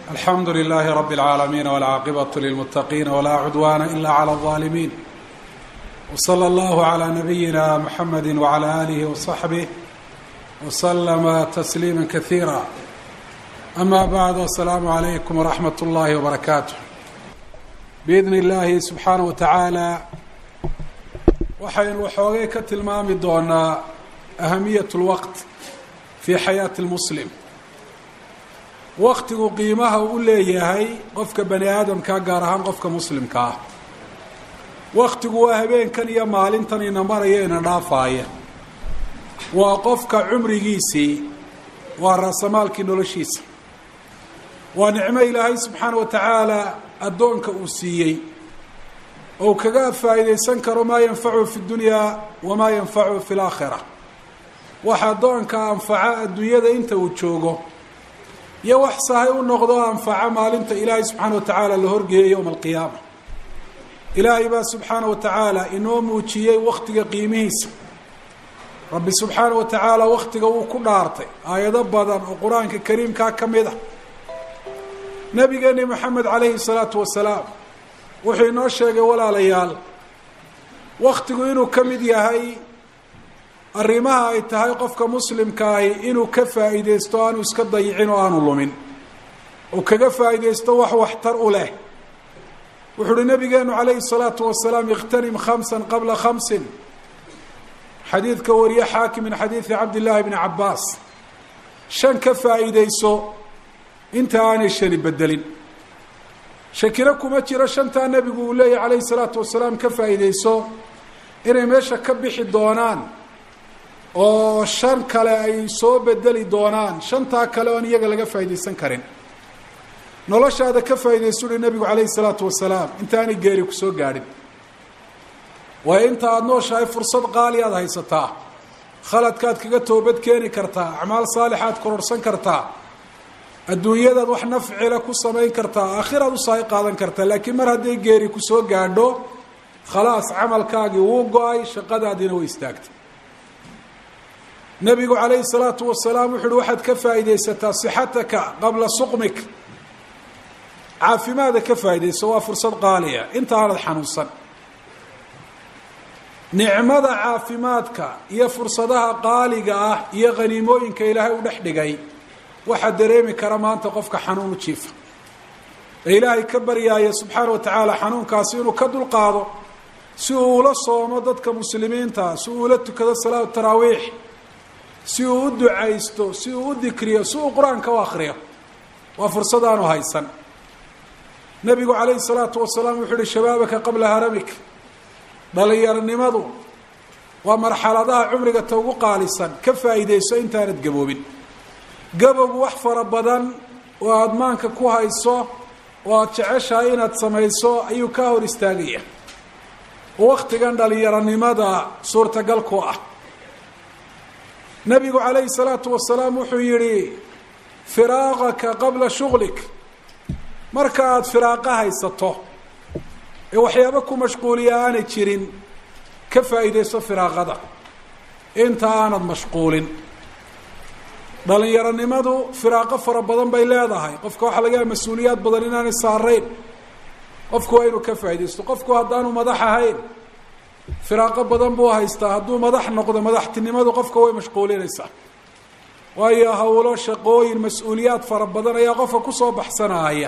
alxamdu لlh rb العaalamiin wاlcaaqibaة lilmutaqiin wlaa cudwana ila عlى الظaalimiin wslى اllah عlى nabiyina mxamedi wعlى alih وصaxbih wslma تsliima kaثiira ama bعd aلsalaamu عalaykum wraxmat اllahi wbarakaatu biidn اllahi subxaanaه wa tacaala waxaynu waxoogay ka tilmaami doonaa ahamiyaة اlwaqt fi xayaati اlmuslim waktigu qiimaha u leeyahay qofka bani aadamka gaar ahaan qofka muslimka ah waktigu waa habeenkan iyo maalintan ina maraya ina dhaafaaya waa qofka cumrigiisii waa raasamaalkii noloshiisa waa nicmo ilaahay subxaana wa tacaala addoonka uu siiyey ou kaga faa'iidaysan karo maa yanfacu fi dunyaa wamaa yanfacu fi laakhira waxa addoonka anfaca adduunyada inta uu joogo iyo wax sahay u noqdo anfaca maalinta ilaahay subxaana wa tacaala la horgeeyay yowma alqiyaama ilaahay baa subxaana wa tacaala inoo muujiyey waktiga qiimihiisa rabbi subxaana wa tacaala waktiga wuu ku dhaartay aayado badan oo qur-aanka kariimkaa ka mid ah nabigeeni moxamed calayhi salaatu wasalaam wuxuu inoo sheegay walaalayaal waktigu inuu ka mid yahay arrimaha ay tahay qofka muslimkaahi inuu ka faa'iideysto aanu iska dayicin oo aanu lumin oo kaga faa'iideysto wax waxtar u leh wuxu uhi nabigeenu calayhi salaatu wasalaam ikhtanim khamsan qabla khamsin xadiidka wariye xaakim min xadiidi cabdillaahi bni cabbaas shan ka faa'iideyso inta aanay shani bedelin shakino kuma jiro shantaa nebigu uu leeyahy calayhi salaatu wasalaam ka faa'iideyso inay meesha ka bixi doonaan oo shan kale ay soo bedeli doonaan shantaa kale oon iyaga laga faa'iidaysan karin noloshaada ka faa'iidaysu uhi nebigu calayhi salaatu wasalaam intaanay geeri ku soo gaadhin waayo inta aada nooshahay fursad qaali aad haysataa khaladkaad kaga toobad keeni kartaa acmaal saalixaad kororhsan kartaa adduunyadaad wax nafcila ku samayn kartaa aakhiraad usaahi qaadan kartaa laakiin mar hadday geeri ku soo gaadho khalaas camalkaagii wuu go-ay shaqadaadiina way istaagtay nabigu calayhi salaatu wasalaam wuxu uhi waxaad ka faa'iidaysataa sixataka qabla suqmik caafimaada ka faa'iidayso waa fursad qaaliya inta aanad xanuunsan nicmada caafimaadka iyo fursadaha qaaliga ah iyo khaniimooyinka ilaahay u dhex dhigay waxaa dareemi kara maanta qofka xanuun u jiifa ee ilaahay ka baryaaya subxaana wa tacaala xanuunkaasi inuu ka dulqaado si uu ula soomo dadka muslimiinta si uu ula tukado salaatu taraawiix si uu u ducaysto si uu u dikriyo si uu qur-aanka u akriyo waa fursad aanu haysan nabigu calayhi salaatu wasalaam wuxuu uhi shabaabaka qabla haramik dhalinyaronimadu waa marxaladaha cumriga ta ugu qaalisan ka faa'iideyso intaanad gaboobin gabowgu wax fara badan oo aada maanka ku hayso oo aada jeceshahay inaad samayso ayuu kaa hor istaagaya oo waktigan dhalinyaronimada suurtagal ku ah nabigu calayhi salaatu wasalaam wuxuu yihi firaaqaka qabla shuglik marka aada firaaqa haysato ee waxyaabo ku mashquuliya aanay jirin ka faa'iideyso firaaqada inta aanad mashquulin dhalinyaronimadu firaaqo fara badan bay leedahay qofka waxaa laga yaha mas-uuliyaad badan inaanay saarayn qofku waa inuu ka faa'iideysto qofku haddaanu madax ahayn firaaqo badan buu haystaa hadduu madax noqdo madaxtinimadu qofka way mashquulinaysaa waayo hawlo shaqooyin mas-uuliyaad fara badan ayaa qofka kusoo baxsanaya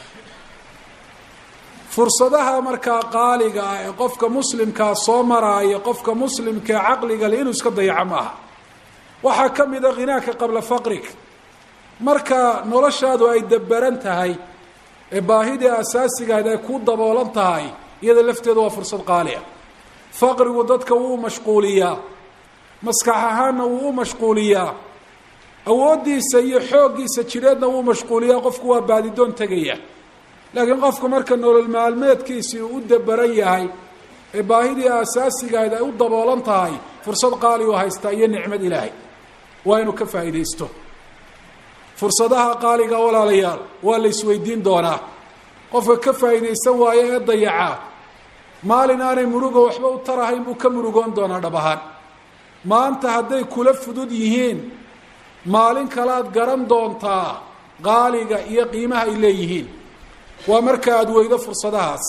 fursadaha markaa qaaliga ah ee qofka muslimkaa soo maraaya qofka muslimkaa caqliga le inuu iska dayaco maaha waxaa ka mid a khinaaka qabla faqrig marka noloshaadu ay dabaran tahay ee baahidii asaasigahayd ay ku daboolan tahay iyada lafteedu waa fursad qaali ah faqrigu dadka wuu u mashquuliyaa maskax ahaanna wuu u mashquuliyaa awooddiisa iyo xooggiisa jidheedna wuu mashquuliyaa qofku waa baadidoon tegaya laakiin qofku marka nolol maalmeedkiisii uu u dabaran yahay ee baahidii asaasigahayd ay u daboolan tahay fursad qaali u haystaa iyo nicmad ilaahay waa inuu ka faa'iidaysto fursadaha qaaliga walaalayaal waa la isweydiin doonaa qofka ka faa'iidaysan waayo ee dayacaa maalin aanay murugo waxba u tarahayn buu ka murugoon doonaa dhab ahaan maanta hadday kula fudud yihiin maalin kalead garan doontaa qaaliga iyo qiimaha ay leeyihiin waa marka aada weydo fursadahaas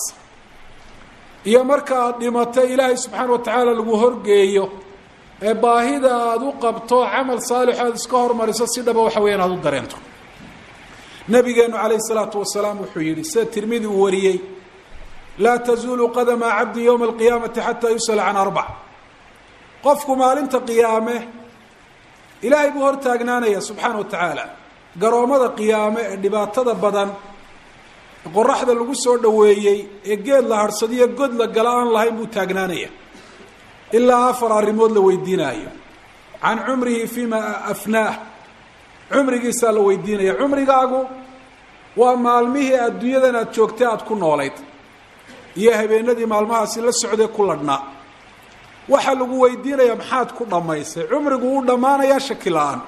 iyo marka aada dhimato ilaahay subxaana wa tacaala lagu horgeeyo ee baahida aada u qabto camal saalix aada iska hormariso si dhaba waxa weya in aad u dareento nabigeenu calayh isalaatu wasalaam wuxuu yihi sida tirmidi uu wariyey laa tazuulu qadama cabdi yowma alqiyaamati xataa yusala can arbac qofku maalinta qiyaame ilaahay buu hortaagnaanaya subxaana wa tacaala garoommada qiyaame ee dhibaatada badan qoraxda lagu soo dhoweeyey ee geed la harhsadiyo god la gala aan lahayn buu taagnaanaya ilaa afar arrimood la weydiinaayo can cumrihi fima afnaah cumrigiisaa la weydiinaya cumrigaagu waa maalmihii adduunyadan aada joogtay aada ku noolayd iyo habeenadii maalmahaasi la socday ku ladhnaa waxaa lagu weydiinaya maxaad ku dhammaysay cumrigu wuu dhammaanayaa shaki la-aan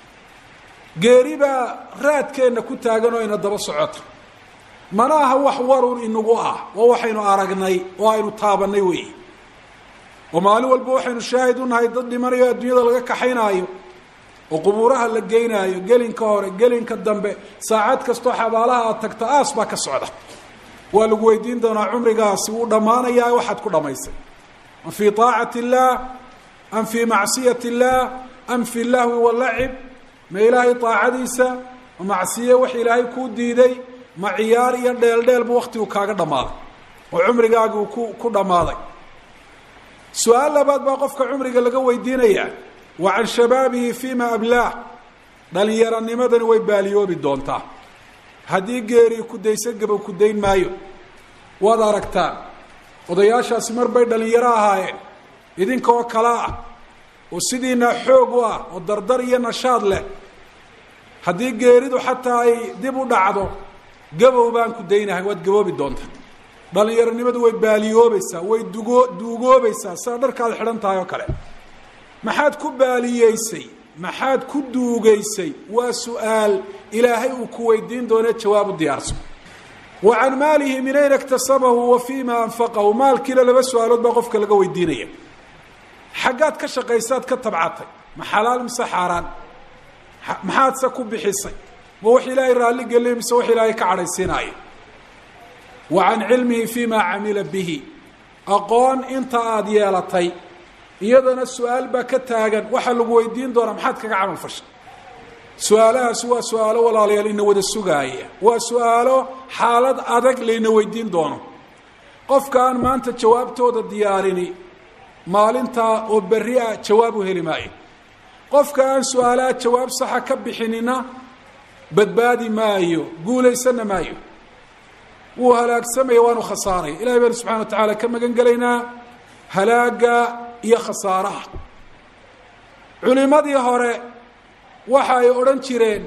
geeri baa raadkeenna ku taagan oo ina daba socota mana aha wax warun inagu ah waa waxaynu aragnay oo aynu taabanay weyi oo maalin walba waxaynu shaahid u nahay dad dhimanayo adduunyada laga kaxaynaayo oo qubuuraha la geynaayo gelinka hore gelinka dambe saacad kastoo xabaalaha aad tagta aas baa ka socda waa lagu weydiin doonaa cumrigaasi wuu dhammaanayaa waxaad ku dhammaysay am fii طaacati اllah am fii macsiyati اllah am fi lahwi walacib ma ilaahay طaacadiisa ma macsiye wax ilaahay kuu diiday ma ciyaar iyo dheel dheel bu waktigu kaaga dhammaaday oo cumrigaagi uu ku ku dhammaaday su-aal labaad baa qofka cumriga laga weydiinayaa wa can shabaabihi fima ablaah dhallinyaranimadani way baaliyoobi doontaa haddii geerii ku dayso gaba ku dayn maayo waad aragtaan odayaashaasi mar bay dhallinyaro ahaayeen idinka oo kale ah oo sidiinaa xoog u ah oo dardar iyo nashaad leh haddii geeridu xataa ay dib u dhacdo gabow baan ku daynahay waad gaboobi doontaa dhallinyaronimadu way baaliyoobaysaa way dugo duugoobaysaa sida dharkaad xidhan tahay oo kale maxaad ku baaliyeysay maxaad ku duugaysay waa su-aal ilaahay uu ku weydiin doonee jawaab u diyaarso wa can maalihi min ayna iktasabahu wa fima anfaqahu maalkiina laba su-aalood baa qofka laga weydiinaya xaggaad ka shaqaysaad ka tabcatay ma xalaal mise xaaraan maxaadse ku bixisay ma wax ilaahay raalli geliya mise wax ilaahay ka cadhaysiinaayo wa can cilmihi fima camila bihi aqoon inta aada yeelatay iyadana su-aal baa ka taagan waxaa lagu weydiin doonaa maxaad kaga camal fashay su-aalahaasi waa su-aalo walaalayaal ina wada sugaaya waa su-aalo xaalad adag layna weydiin doono qofka aan maanta jawaabtooda diyaarini maalintaa oo berri ah jawaab u heli maayo qofka aan su-aalaha jawaab saxa ka bixinina badbaadi maayo guulaysanna maayo wuu halaagsamaya waanu khasaaraya ilahay baynu subxana wa tacaala ka magan gelaynaa halaaga iyo khasaaraha culimadii hore waxa ay odhan jireen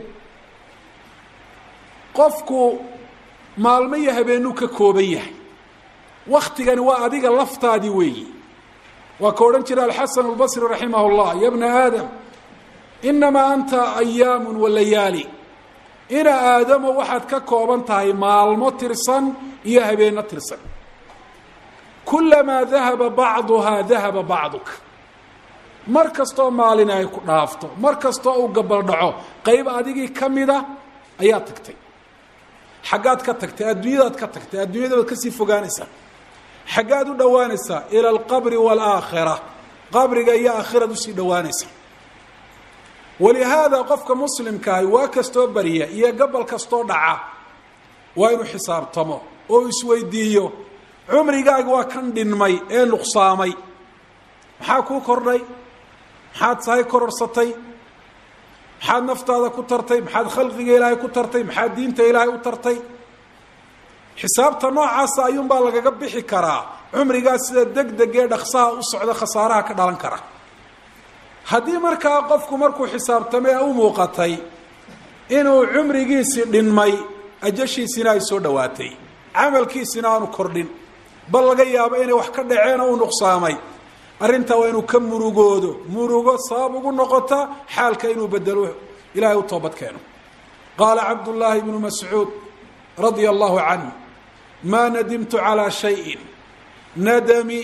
qofku maalmo iyo habeenuu ka kooban yahay waktigani waa adiga laftaadii weeyi waa ka odhan jira alxasan albasri raximah اllah ya bna aadam inamaa anta ayaamu walayaali ina aadamo waxaad ka kooban tahay maalmo tirsan iyo habeeno tirsan kulamaa dahaba bacduhaa dahaba bacduk mar kastoo maalin ay ku dhaafto mar kastoo uu gabaldhaco qayb adigii ka mida ayaa tagtay xaggaad ka tagtay adduunyadaad ka tagtay adduunyada baad kasii fogaanaysaa xaggaad u dhowaanaysaa ila alqabri waalaakhira qabriga iyo aakhirad usii dhowaanaysa walihaada qofka muslimkaahi waa kastoo barya iyo gobol kastoo dhaca waa inuu xisaabtamo oo isweydiiyo cumrigaagi waa kan dhinmay ee nuqsaamay maxaa kuu kordhay maxaad sahay kororsatay maxaad naftaada ku tartay maxaad khalqiga ilaahay ku tartay maxaad diinta ilaahay u tartay xisaabta noocaasa ayuunbaa lagaga bixi karaa cumrigaas sida deg deg ee dhaksaha u socda khasaaraha ka dhalan kara haddii markaa qofku markuu xisaabtamay ee u muuqatay inuu cumrigiisii dhinmay ajashiisina ay soo dhowaatay camalkiisina aanu kordhin bal laga yaabo inay wax ka dhaceen oo u nuqsaamay arrintaa waa inuu ka murugoodo murugo sabab ugu noqota xaalka inuu bedelo ilahay u toobad keeno qaala cabdullaahi bnu mascuud radia allahu canhu maa nadimtu calaa shayin nadami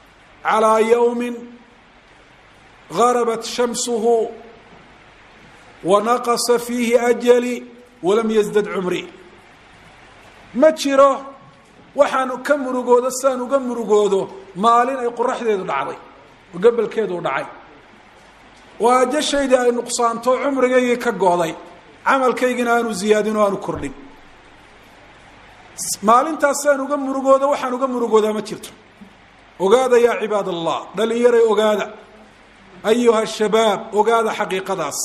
calaa yowmin garabat shamsuhu wanaqasa fiihi ajali walam yasdad cumri ma jiro waxaan ka murugoodo sidaan uga murugoodo maalin ay qoraxdeedu dhacday oo gabalkeedu dhacay oo ajashaydii ay nuqsaanto cumrigaygii ka go'day camalkaygina aanu ziyaadin oo aanu kordhin maalintaas sidaan uga murugoodo waxaan uga murugoodaa ma jirto ogaada yaa cibaad allah dhalinyaray ogaada ayuha shabaab ogaada xaqiiqadaas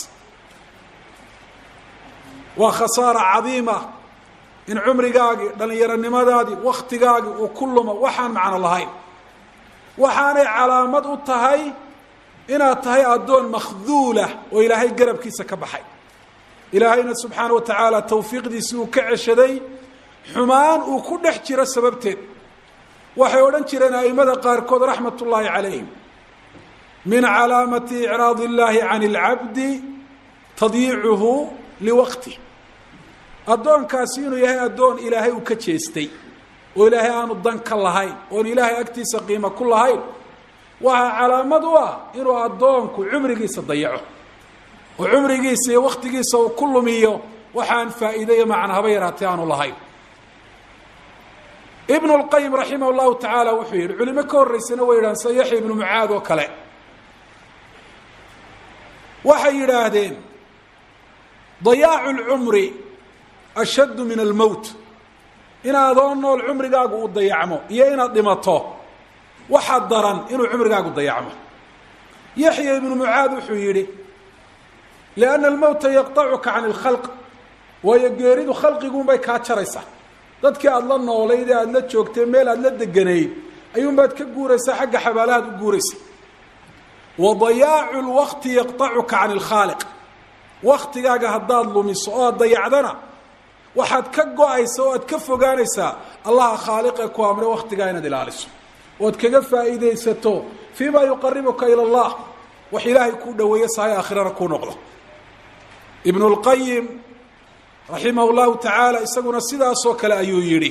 waa khasaara cadiima in cumrigaagii dhallinyaronimadaadii waktigaagii uu ku lumo waxaan macno lahayn waxaanay calaamad u tahay inaad tahay addoon makhduulah oo ilaahay garabkiisa ka baxay ilaahayna subxaana wa tacaala tawfiiqdiisii uu ka ceshaday xumaan uu ku dhex jiro sababteed waxay odhan jireen a'immada qaarkood raxmat ullaahi calayhim min calaamati icraad illaahi can اlcabdi tadyiicuhu liwaqti addoonkaasi inuu yahay addoon ilaahay uu ka jeestay oo ilaahay aanu dan ka lahayn oon ilaahay agtiisa qiimo ku lahayn waxaa calaamad u ah inuu addoonku cumrigiisa dayaco oo cumrigiisa iyo waktigiisa uu ku lumiyo waxaan faa'iide iyo macna haba yaraatee aanu lahayn ibnu lqayim raximah llahu tacaala wuxuu yidhi culimo ka horreysana way yidhahan sida yaxya ibnu mucaad oo kale waxay yidhaahdeen dayaacu lcumri ashaddu min almowt inaadoo nool cumrigaagu uu dayacmo iyo inaad dhimato waxaa daran inuu cumrigaagu dayacmo yaxya ibnu mucaad wuxuu yidhi lianna almowta yaqtacuka can ilkhalq waayo geeridu khalqiguunbay kaa jaraysaa dadkii aada la noolayd ee aada la joogtay meel aada la deganayd ayuunbaad ka guuraysaa xagga xabaalahaad u guuraysa wa dayaacu lwaqti yaqtacuka can ilkhaaliq waktigaaga haddaad lumiso oo aad dayacdana waxaad ka go-aysa oo aad ka fogaanaysaa allaha khaaliqee ku amre waktigaa inaad ilaaliso ood kaga faa'iidaysato fii ma yuqaribuka ila allah wax ilaahay kuu dhaweeyo sahay aakhirana kuu noqdo ibnu lqayim raximah llahu tacaala isaguna sidaasoo kale ayuu yidhi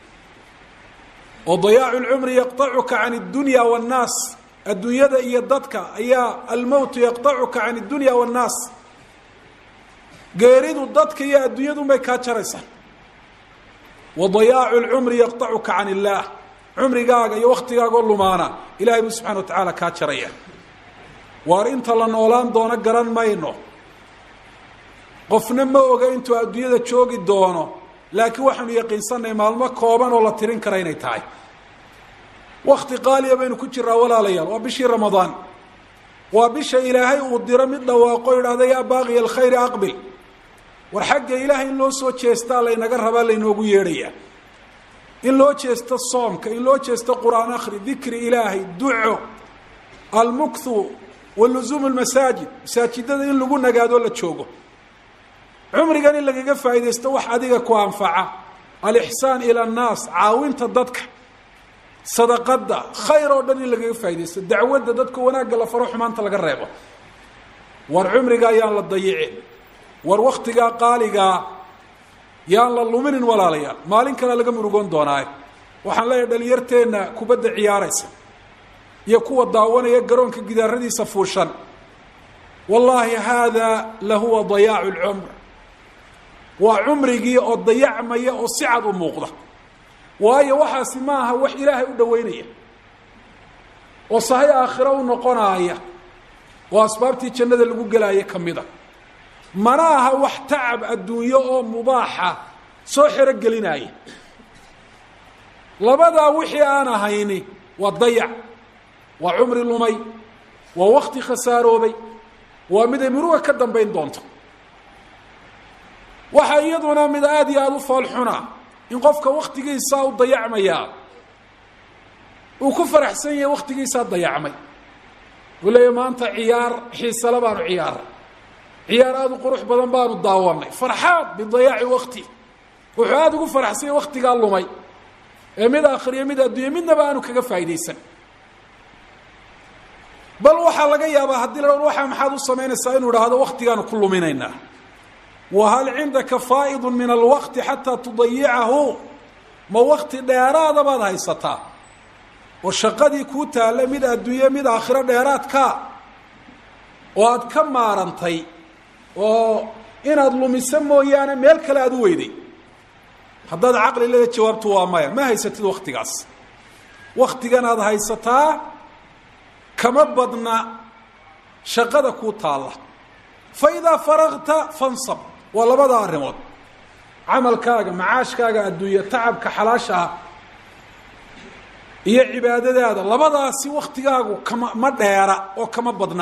oo dayaacu lcumri yaqtacuka can اdunya wاnnaas adduunyada iyo dadka ayaa almowtu yaqtacuka can اdunya wاnnaas geeridu dadka iyo adduunyadunbay kaa jaraysaa wa dayaacu lcumri yaqtacuka can illaah cumrigaaga iyo waktigaagoo lumaana ilahay buu subxana wa tacaala kaa jaraya waar inta la noolaan doono garan mayno qofna ma oga intuu adduunyada joogi doono laakiin waxaanu yaqiinsanay maalmo kooban oo la tirin kara inay tahay wakti qaaliya baynu ku jiraa walaalayaal waa bishii ramadaan waa bisha ilaahay uu diro mid dhawaaqo idhahda yaa baaqiya alkhayri aqbil war xagga ilaahay in loo soo jeestaa laynaga rabaa laynoogu yeedhayaa in loo jeesto soomka in loo jeesto qur-aan akhri dikri ilaahay duco almukthu wa luzuumu lmasaajid masaajidada in lagu nagaadoo la joogo cumrigan in lagaga faa'iidaysto wax adiga ku anfaca alixsaan ila annaas caawinta dadka sadaqadda khayr oo dhan in lagaga faaidaysto dacwadda dadka wanaagga la faro xumaanta laga reebo war cumriga ayaan la dayicin war waktigaa qaaligaa yaan la luminin walaalayaal maalin kale laga murugoon doonaaye waxaan leeyahay dhalinyarteenna kubadda ciyaaraysa iyo kuwa daawanaya garoonka gidaaradiisa fuushan wallaahi haada lahuwa dayaacu lcumr waa cumrigii oo dayacmaya oo si cad u muuqda waayo waxaasi ma aha wax ilaahay u dhaweynaya oo sahay aakhiro u noqonaaya oo asbaabtii jannada lagu gelaayo ka mid a mana aha wax tacab adduunyo oo mubaaxa soo xero gelinaaya labadaa wixii aan ahayni waa dayac waa cumri lumay waa wakti khasaaroobay waa mid ay muruga ka dambayn doonto waxaa iyaduna mid aada iyo aada u foolxuna in qofka waktigiisaa u dayacmayaa uu ku faraxsan yahay waktigiisaa dayacmay uu leeya maanta ciyaar xiisale baanu ciyaaray ciyaar aada u qurux badan baanu daawanay farxaad bidayaaci wakti wuxuu aada ugu faraxsan yahay waktigaa lumay ee mid akhriyo mid adduunya midnaba aanu kaga faa'iidaysan bal waxaa laga yaabaa haddii la waxaa maxaad u samaynaysaa inuu idhaahdo waktigaanu ku luminaynaa wahal cindaka faa'idu min alwaqti xataa tudayicahu ma wakti dheeraada baad haysataa oo shaqadii kuu taalla mid adduunye mid aakhiro dheeraadkaa oo aad ka maarantay oo inaad lumiso mooyaane meel kale aad u weyday haddaad caqli leeda jawaabtu waa maya ma haysatid waktigaas waktigan aad haysataa kama badna shaqada kuu taalla fa idaa faragta fansab waa labada arrimood camalkaaga macaashkaaga adduunya tacabka xalaasha ah iyo cibaadadaada labadaasi waktigaagu kama ma dheera oo kama badna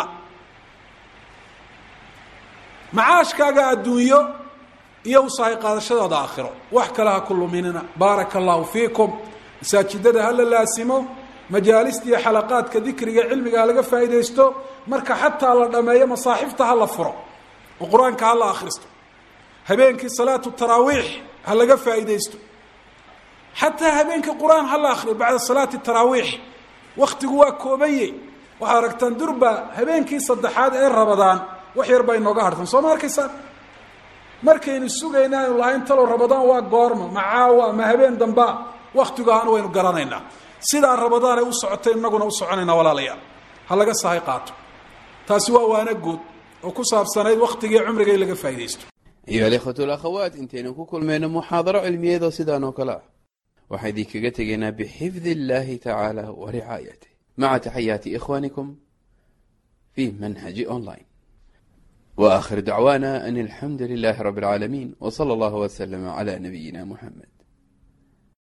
macaashkaaga adduunyo iyo usahay qaadashadaada aakhiro wax kale ha ku luminina baaraka allahu fiikum masaajidada ha la laasimo majaalista iyo xalaqaadka dikriga cilmiga ha laga faa'iidaysto marka xataa la dhameeyo masaaxifta ha la furo oo qur-aanka ha la akhristo habeenkii salaatu taraawiix ha laga faa'iidaysto xataa habeenkii qur-aan ha la akriyo bacda salaati taraawiix waktigu waa koobanye waxaad aragtaan durba habeenkii saddexaad ee rabadaan wax yar baa inooga hartan soo ma arkaysaan markaynu sugayna aynu lahayn talow rabadaan waa goorma ma caawa ma habeen dambaa waktigu ahaan waynu garanaynaa sidaa rabadaan ay u socotay inaguna u soconaynaa walaalayaal ha laga sahay qaato taasi waa waana guud oo ku saabsanayd waktigii cumriga in laga faa'iidaysto ayuha alikhwatu alakhawaat intaynu ku kulmayno muxaadaro cilmiyeedoo sidaan oo kale ah waxaa idinkaga tegaynaa bixifdi illaahi tacaala wa ricaayatih maca taxayaati ikhwaanikum fi manhaji online wa akhir dacwaana an alxamdu lilahi rabi alcaalamiin w sala allahu waslama cala nabiyina muxamed